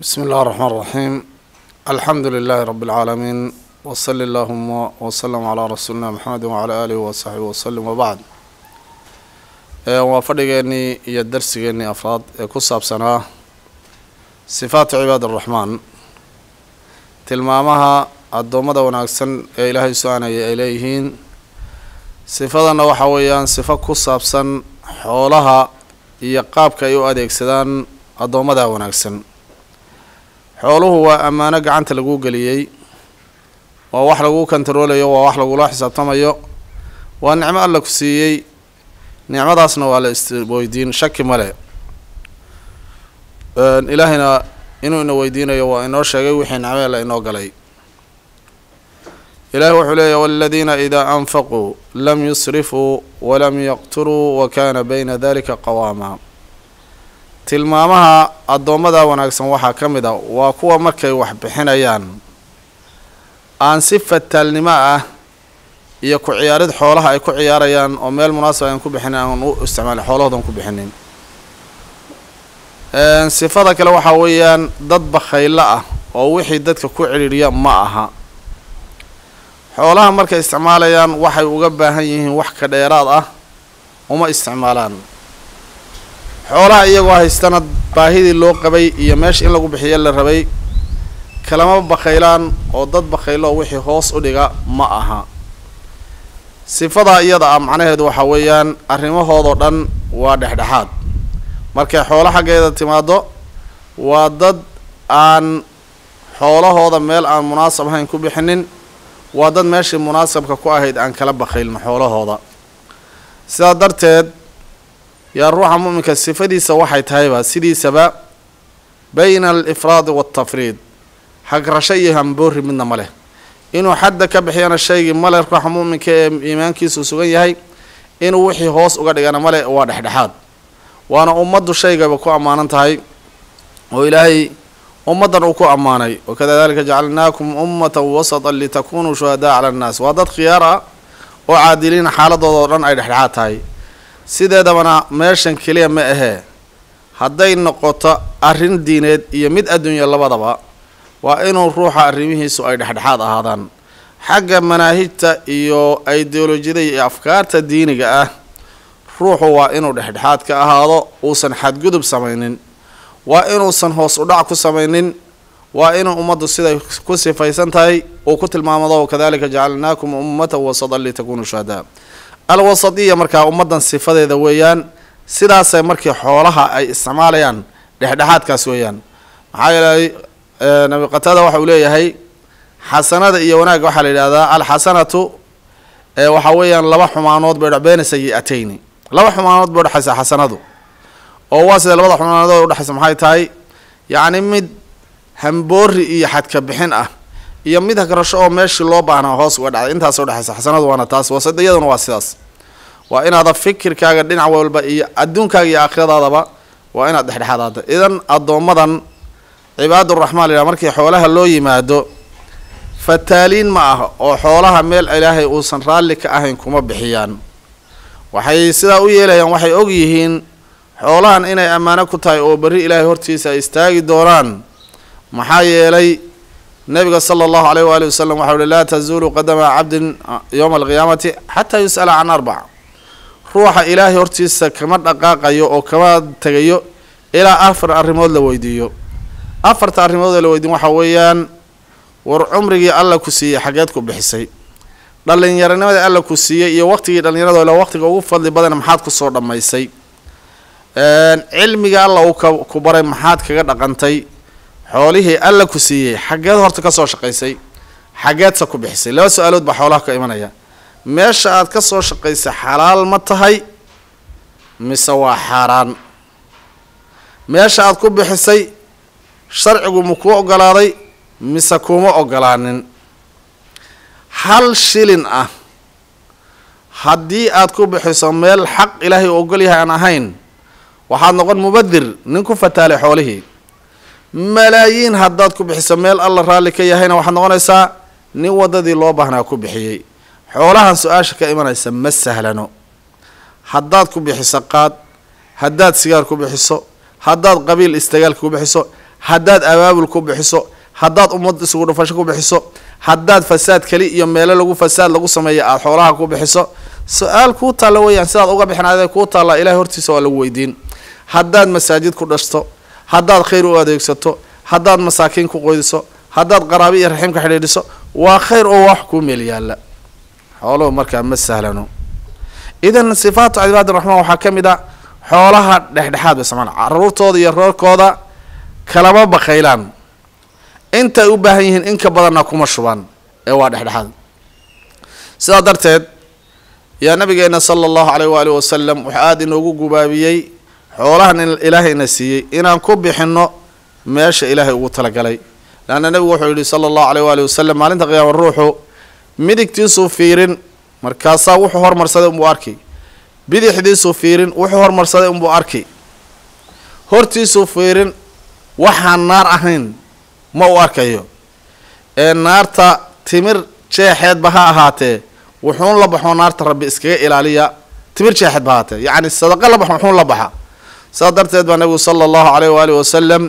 بسم الله الرحمن الرحيم الحمد لله رب العالمين وصل اللهم وسلم على رسولنا محمد وعلى آله وصحبه وسلم وبعد waa fadhigeenii iyo darsigeenii afraad ee ku saabsanaa sifaatu cibaad araxmaan tilmaamaha addoommada wanaagsan ee ilaahay su-aanaya ay leeyihiin sifadana waxaa weeyaan sifo ku saabsan xoolaha iyo qaabka ay u adeegsadaan addoommada wanaagsan xooluhu waa ammaano gacanta lagu geliyey waa wax lagu kontaroolayo waa wax lagula xisaabtamayo waa nicmo alla ku siiyey nicmadaasna waa la isweydiin shaki male ilaahayna inuu ina weydiinayo waa inoo sheegay wixii nicmee la inoo galay ilahi wuxuu leeyahy waladiina idaa anfaquu lam yusrifuu walam yaqturuu wa kana bayna dalika qawaama tilmaamaha addoommada wanaagsan waxaa ka mid a waa kuwa markay wax bixinayaan aan si fataalnimo ah iyo ku ciyaarid xoolaha ay ku ciyaarayaan oo meel munaasaba aan ku bixinin aan u isticmaalin xoolahoodan ku bixinin sifada kale waxaa weeyaan dad bakhaylo ah oo wixii dadka ku cidhiidhiya ma aha xoolaha markay isticmaalayaan waxay uga baahan yihiin wax ka dheeraad ah uma isticmaalaan xoolaha iyagoo haystana baahidii loo qabay iyo meesha in lagu bixiyo la rabay kalama bakhaylaan oo dad bakhaylo wixii hoos u dhiga ma aha sifadaa iyada ah macnaheedu waxaa weeyaan arrimahoodoo dhan waa dhexdhexaad markay xoolo xaggeeda timaado waa dad aan xoolahooda meel aan munaasab ahayn ku bixinin waa dad meeshii munaasabka ku ahayd aan kala bakhaylin xoolahooda sidaa darteed yaa ruuxa mu'minka sifadiisa waxay tahayba sidiisaba bayna alifraadi waaltafriid hagrasho iyo hamboori midna ma leh inuu xadda ka bixiyana shaygii male ruuxa mu'minka ee iimaankiisu sugan yahay inuu wixii hoos uga dhigana male waa dhexdhexaad waana ummaddu shaygaba ku ammaanan tahay oo ilaahay ummaddan uu ku ammaanay wakadalika jacalnaakum ummatan wasatan litakunuu shuhadaa cala annaas waa dad khiyaar ah oo caadiliina xaaladooda oo dhan ay dhexdhexaad tahay sideedabana meeshan keliya ma ahee hadday noqoto arrin diineed iyo mid adduunya labadaba waa inuu ruuxa arrimihiisu ay dhexdhexaad ahaadaan xagga manaahijta iyo ideolojiyada iyo afkaarta diiniga ah ruuxu waa inuu dhexdhexaad ka ahaado uusan xadgudub samaynin waa inuusan hoos u dhac ku samaynin waa inuu ummaddu siday ku sifaysan tahay uu ku tilmaamado kadalika jacalnaakum ummatan wasatan litakunuu shuhadaa alwasadiya markaa ummaddan sifadeeda weeyaan sidaasay markii xoolaha ay isticmaalayaan dhexdhexaadkaas weeyaan maxaa yeelay nabi qataada waxa uu leeyahay xasanada iyo wanaagga waxaa la yidhahdaa alxasanatu waxaa weeyaan laba xumaanood bay dhexbeena sayi-atayni laba xumaanood bay udhexaysa xasanadu oo waa sida labada xumaanood udhexaysa maxay tahay yacni mid hamboori iyo xadka bixin ah iyo mid hagrasho oo meeshii loo baahnaa hoos uga dhacday intaas udhexaysa xasanadu waana taas wasadiyaduna waa sidaas waa inaada fikirkaaga dhinac walba iyo adduunkaaga iyo aakhiradaadaba waa inaad dhexdhexaadaada idan addoommadan cibaaduraxmaan la yidhaha markii xoolaha loo yimaado fataaliin ma ah oo xoolaha meel ilaahay uusan raalli ka ahayn kuma bixiyaan waxay sidaa u yeelayaan waxay og yihiin xoolahan inay ammaano ku tahay oo berri ilaahay hortiisa ay istaagi doonaan maxaa yeelay nabiga sala allahu alayh waali wasalam waxau uhi laa tazuulu qadama cabdin yowma alqiyaamati xataa yus'ala can arbac ruuxa ilaahay hortiisa kama dhaqaaqayo oo kama tegayo ilaa afar arrimood la weydiiyo afarta arrimood oo la weydiin waxaa weeyaan war cumrigii alla ku siiyey xageed ku bixisay dhallinyaronimadii alla ku siiyey iyo waqtigii dhallinyarado ila waqtiga ugu fadli badan maxaad kusoo dhammaysay cilmiga alla uu ka ku baray maxaad kaga dhaqantay xoolihii alla ku siiyey xageed horta kasoo shaqaysay xageedse ku bixisay laba su-aalood baa xoolaha ka imanaya meesha aad ka soo shaqaysay xalaal ma tahay mise waa xaaraan meesha aad ku bixisay sharcigu ma kuu ogolaaday mise kuma ogolaanin hal shilin ah haddii aad ku bixiso meel xaq ilaahay u ogol yahay aan ahayn waxaad noqon mubadir nin ku fataalay xoolihii malaayiin haddaad ku bixiso meel alla raalli ka yahayna waxaad noqonaysaa nin waddadii loo baahnaa ku bixiyey xoolahan su-aasha ka imanaysa ma sahlano haddaad ku bixiso qaad haddaad sigaar ku bixiso haddaad qabiil istagaalka ku bixiso haddaad abaabul ku bixiso haddaad ummad isugu dhufasho ku bixiso haddaad fasaad keli iyo meelo lagu fasaad lagu sameeyo aada xoolaha ku bixiso su-aal kuu taalla weeyaan sidaad uga bixinaadee kuu taalla ilahay hortiisa waa lagu weydiin haddaad masaajid ku dhashto haddaad khayr u adeegsato haddaad masaakiin ku qoydiso haddaad qaraabi iyo raxiimka xidhiidhiso waa khayr oo wax kuu meel yaalla xooluhu markaa ma sahlano idan sifaatu cibaadi raxmaan waxaa ka mid a xoolaha dhexdhexaad bay samaan caruurtooda iyo roorkooda kalama bakaylaan intay u baahan yihiin in ka badanna kuma shubaan ee waa dhexdhexaad sidaa darteed yaa nabigeena sala allahu caleyh waalihi wasalam wuxuu aada inoogu gubaabiyey xoolahan in ilaahayna siiyey inaan ku bixinno meesha ilaahay ugu talagalay leanna nebigu wuxuu yihi sala allahu caleyh waalihi wasalam maalinta qiyaama ruuxu midigtiisuu fiirin markaasaa wuxuu hormarsaday unbuu arkay bidixdiisuu fiirin wuxuu hormarsaday unbuu arkay hortiisuu fiirin waxaan naar ahayn ma u arkayo ee naarta timir jeexeedba ha ahaatee wuxuun la baxoo naarta rabbi iskaga ilaaliya timir jeexeed ba ahaatee yacni sadaqa la baxo wuxuun la baxa saas darteed baa nabigu sala allahu caleyh waalihi wasalam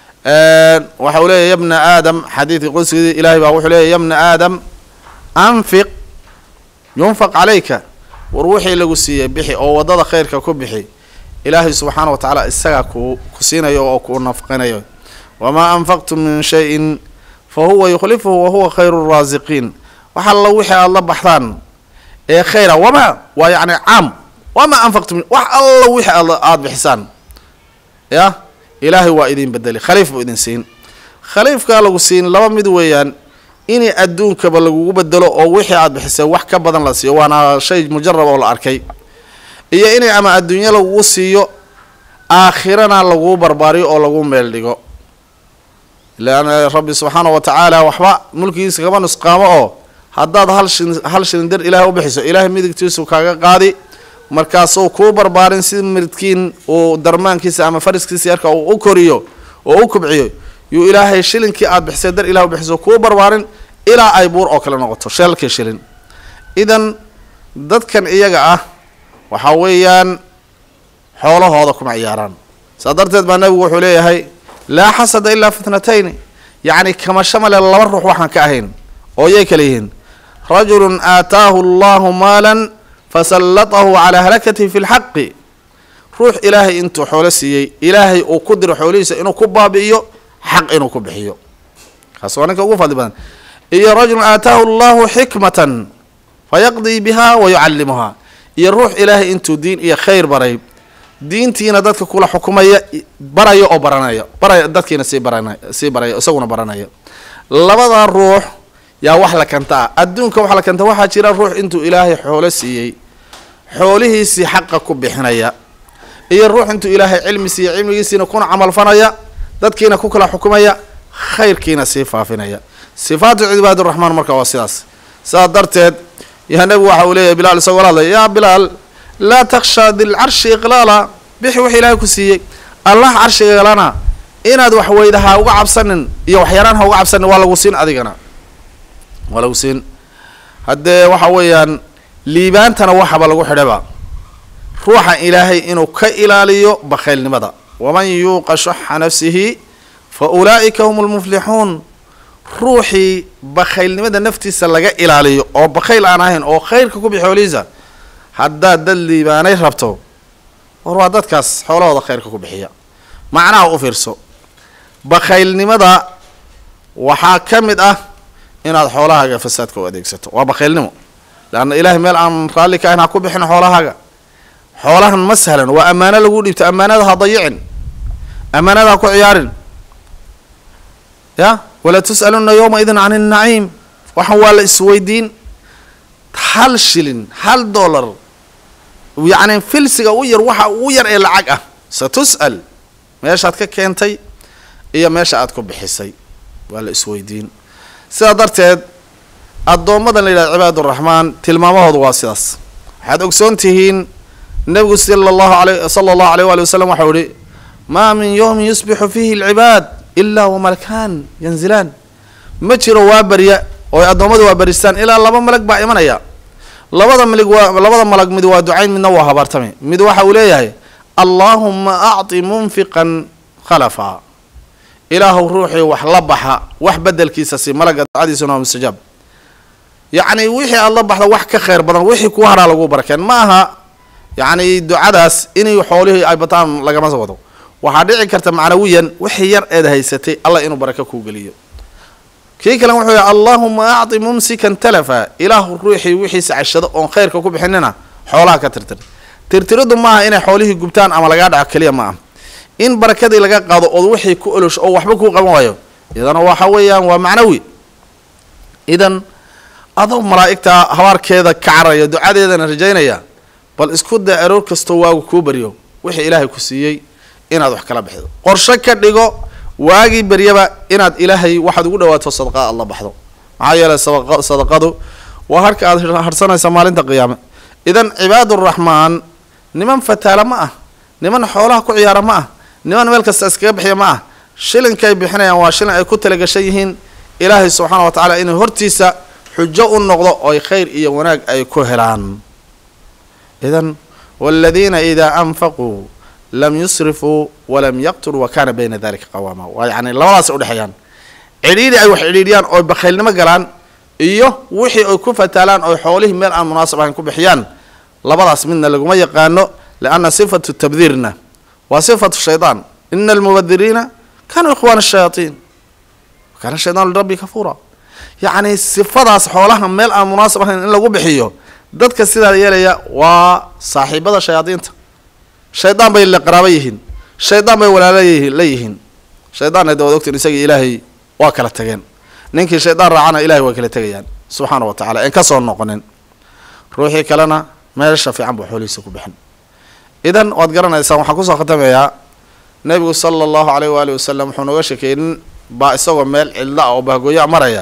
waxa uu leeyahy yabna aadam xadiidkii qudsigii ilaahay baa wuxuu leeyahy yabna aadam anfiq yunfaq calayka war wixii lagu siiyey bixi oo waddada khayrka ku bixi ilaahay subxaana wa tacaala isagaa ku ku siinayo oo ku nafqinayo wamaa anfaqtum min shayin fa huwa yukhlifuhu wa huwa khayru raasiqiin wax alla wixii aada la baxdaan ee khayra wamaa waa yacni caam wamaa anfaqtum wax alla wixii aad aada bixisaan ya ilaahay waa idin bedeli khaliif buu idin siin khaliifkaa lagu siin laba mid weeyaan inay adduunkaba lagugu bedelo oo wixii aada bixisay wax ka badan la siiyo waana shay mujarab oo la arkay iyo inay ama adduunyo lagugu siiyo aakhirana laguu barbaariyo oo lagu meel dhigo leanna rabbi subxaana wa tacaala waxba mulkigiisa kama nusqaamo oo haddaad hal shilin hal shilin dir ilaahay u bixiso ilaahay midigtiisu kaaga qaadi markaasuu kuu barbaarin si midkiin uu darmaankiisa ama fariskiisa yarka uu u koriyo oo u kubciyo yuu ilaahay shilinkii aada bixisay dar ilah u bixiso kuu barbaarin ilaa ay buur oo kale noqoto sheelkii shilin idan dadkan iyaga ah waxaa weeyaan xoolahooda kuma ciyaaraan saa darteed baa nabigu wuxuu leeyahay laa xasada ilaa fitnatayni yacni kamasho male laba ruux waxaan ka ahayn oo yay kala yihiin rajulun aataahu allahu maalan fasallatahu calaa halakatihi fi lxaqi ruux ilaahay intuu xoolo siiyey ilaahay uu ku diro xoolihiisa inuu ku baabi'iyo xaq inuu ku bixiyo kaas waa ninka ugu fadli badan iyo rajulun aataahu allahu xikmatan fayaqdii biha wa yucallimuhaa iyo ruux ilaahay intuu diin iyo khayr baray diintiina dadka kula xukumaya baraya oo baranaya baraya dadkiina sii barana sii baraya isaguna baranaya labada ruux yaa wax la kanta ah adduunka wax la kanta waxaa jira ruux intuu ilaahay xoolo siiyey xoolihiisii xaqa ku bixinaya iyo ruux intuu ilaahay cilmi siiya cilmigiisiina kuna camalfanaya dadkiina ku kala xukumaya khayrkiina sii faafinaya sifaatu cibaadiraxmaan marka waa sidaas sidaas darteed yaa nebigu waxa uu leeyahy bilaal isagoo la hadlaya yaa bilaal laa taksha dilcarshi iqlaala bixi wax ilaahay ku siiyey allah carshigalana inaad wax weyda ha uga cabsanin iyo waxyaraan ha uga cabsanin waa lagu siin adigana waa lagu siin haddee waxa weeyaan liibaantana waxaba lagu xidhaba ruuxa ilaahay inuu ka ilaaliyo bakhaylnimada waman yuuqa shuxa nafsihi fa ulaa'ika hum lmuflixuun ruuxii bakhaylnimada naftiisa laga ilaaliyo oo bakhayl aan ahayn oo khayrka ku bixi xoolihiisa haddaad dad liibaanay rabto war waa dadkaas xoolahooda khayrka ku bixiya macnaha u fiirso bakhaylnimada waxaa ka mid ah inaad xoolahaaga fasaadka u adeegsato waa bakhaylnimo leanna ilaahay meel aan raalli ka ahayn ha ku bixin xoolahaaga xoolahan ma sahlan waa ammaano lagu dhiibto ammaanada ha dayicin ammaanada ha ku ciyaarin ya walaa tus'aluna yowma idin can innaciim waxaan waa la isweydiin hal shilin hal dollar yacni filsiga u yar waxa ugu yar ee lacag ah sa tus'al meeshaad ka keentay iyo meesha aad ku bixisay waa la isweydiin sidaa darteed addoommadan la yidhahdo cibaaduraxmaan tilmaamahoodu waa sidaas waxaad ogsoon tihiin nebigu sala allahu alay sala allahu alayh waali wasalam waxau ihi maa min yowmin yusbixu fiihi alcibaad ilaa wamalkaan yanzilaan ma jiro waa barya oo ay addoommadu waa baristaan ilaa laba malag baa imanaya labada malig waa labada malag mid waa ducayn midna waa habaartami mid waxa uu leeyahay allaahuma acti munfiqan khalafa ilaahu ruuxii wax la baxa wax bedelkiisa si malaga ducadiisuna waa mustajaab yacni wixii aada la baxda wax ka khayr badan wixii ku haraa lagu barakeen ma aha yacni ducadaas inay xoolihii ay bataan lagama wado waxaa dhici karta macnawiyan wixii yar eed haysatay allah inuu baraka kuu geliyo kii kalen wuxuu yihi allaahuma acti mumsikan talafa ilaahu ruuxii wixiisa cashado oon khayrka ku bixinina xoolaha ka tirtir tirtiriddu maaha inay xoolihii gubtaan ama lagaa dhaco keliya ma ah in barakadii laga qaado ood wixii ku olosho oo waxba kuu qaban waayo idana waxa weeyaan waa macnawi idan adoo malaa'igta habaarkeeda ka caraya ducadeedana rajaynaya bal isku day aroor kastoo waagu kuu baryo wixii ilaahay ku siiyey inaad wax kala bixido qorsho ka dhigo waagii beryaba inaad ilaahay waxaad ugu dhawaato sadaqaa aad la baxdo maxaa yeelay sadaqadu waa harka aad harsanaysa maalinta qiyaame idan cibaaduraxmaan niman fataala ma ah niman xoolaha ku ciyaara ma ah niman meel kasta iskaga bixiya ma ah shilinkay bixinayaan waa shilin ay ku talagashan yihiin ilaahay subxaana wa tacaala inay hortiisa xujo u noqdo oy khayr iyo wanaag ay ku helaan idan waladiina idaa anfaquu lam yusrifuu walam yaqtuluu wa kaana bayna dalika qawaama waa yacni labadaasay udhexeeyaan cidhiidhi ay wax cidhiidhiyaan oo bakhaylnimo galaan iyo wixii ay ku fataalaan oo xoolihii meel aan munaasab ahayn ku bixiyaan labadaas midna laguma yaqaano lianna sifatu tabdiirna waa sifatu shaydaan ina almubadiriina kanuu ikhwaana ashayaatiin kaana shaydaan lirabbi kafuura yacni sifadaas xoolaha meel aan munaasab ahayn in lagu bixiyo dadka sidaa yeelaya waa saaxiibada shayaadiinta shaydaan bay la qaraabo yihiin shaydaan bay walaala la yihiin shaydaanna de waad ogtiin isagii ilaahay waa kala tageen ninkii shaydaan raacana ilahay waa kala tegayaan subxaana wa tacala en ka soo noqonin ruuxii kalena meesha fiican buu xoolihiisa ku bixin idan waad garanaysaan waxaan kusoo khatameeyaa nebigu sala allahu alayh waali wasalam wuxuu nooga sheekeeyey nin baa isagoo meel cidla ah oo bahgooya maraya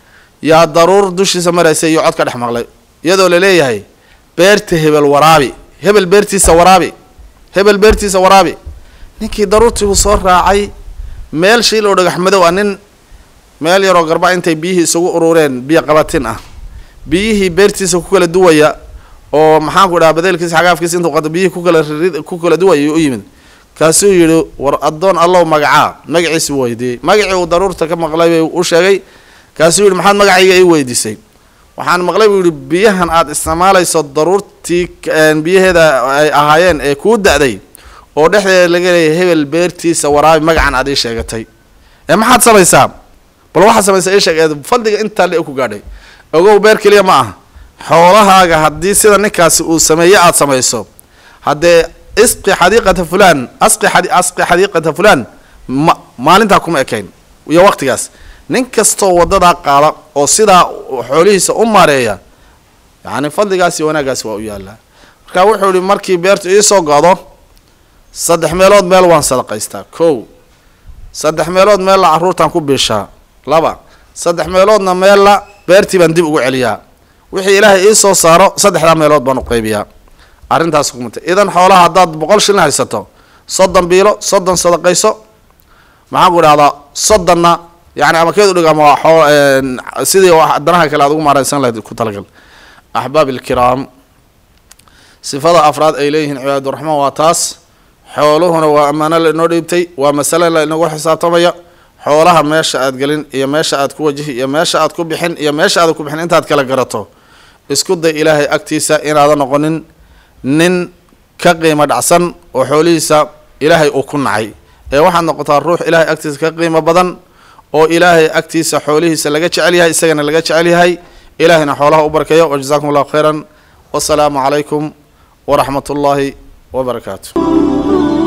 yaa daruur dushiisa maraysa iyo cod ka dhex maqlay iyadoo laleeyahay beerta hebel waraabi hebel beertiisa waraabi hebel beertiisa waraabi ninkii daruurtiibuu soo raacay meel shiil oo dhagax madow ah nin meel yaroo garba intay biyihii isugu urureen biyo qabatin ah biyihii beertiisa ku kala duwaya oo maxaanku dhaha badeelkiisa xagaafkiisa intuu qato biyihii kukala rid ku kala duwaya u yimid kaasuu yidhi war addoon allow magacaa magaciisi weydiiyey magacii uu daruurta ka maqlay bay u sheegay kaasuu yidhi maxaad magacayga ii weydiisay waxaan maqlay buu yidhi biyahan aada isticmaalayso daruurtii biyaheeda ay ahaayeen ee kuu da-day oo dhexdeeda laga leeyahay hebel beertiisa waraabi magacan aad ii sheegatay ee maxaad samaysaa bal waxaad samaysaa ii sheeg fadliga intaa le ku gaadhay ogow beer keliya ma ah xoolahaaga haddii sida ninkaasi uu sameeye aada samayso haddee isqi xadiiqata fulaan asqi a asqi xadiiqata fulaan ma maalintaa kuma ekayn iyo waqtigaas nin kastoo wadadaa qaada oo sidaa xoolihiisa u maareeya yacni fadligaas iyo wanaaggaasi waa u yaallaa marka wuxuu yihi markii beertu iisoo go'do saddex meelood meel waan sadaqaystaa kow saddex meelood meella carruurtaan ku biishaa laba saddex meeloodna meella beertii baan dib ugu celiyaa wixii ilaahay ii soo saaro saddexdaa meelood baan u qaybiyaa arrintaas kumata idan xoolaha haddaad boqol shilin haysato soddon biilo soddon sadaqayso maxaan ku idhahdaa soddonna yani ama keed udhig ama sidii danaha kale aad ugu maaraysan lahayd ku talagal axbaab ilkiraam sifada afraad ay leeyihiin cibaaduraxmaan waa taas xooluhuna waa ammaano la inoo dhiibtay waa masale la inagu xisaabtamaya xoolaha meesha aad gelin iyo meesha aad ku wajihi iyo meesha aad ku bixin iyo meesha aad ku bixin intaad kala garato isku day ilaahay agtiisa inaadan noqonin nin ka qiimo dhacsan oo xoolihiisa ilaahay uu ku nacay ee waxaad noqotaa ruux ilaahay agtiisa ka qiimo badan oo ilaahay agtiisa xoolihiisa laga jecel yahay isagana laga jecel yahay ilaahayna xoolaha u barkeeyo wajazakum allahu khayran wasalaamu calaykum waraxmat ullaahi wabarakaatu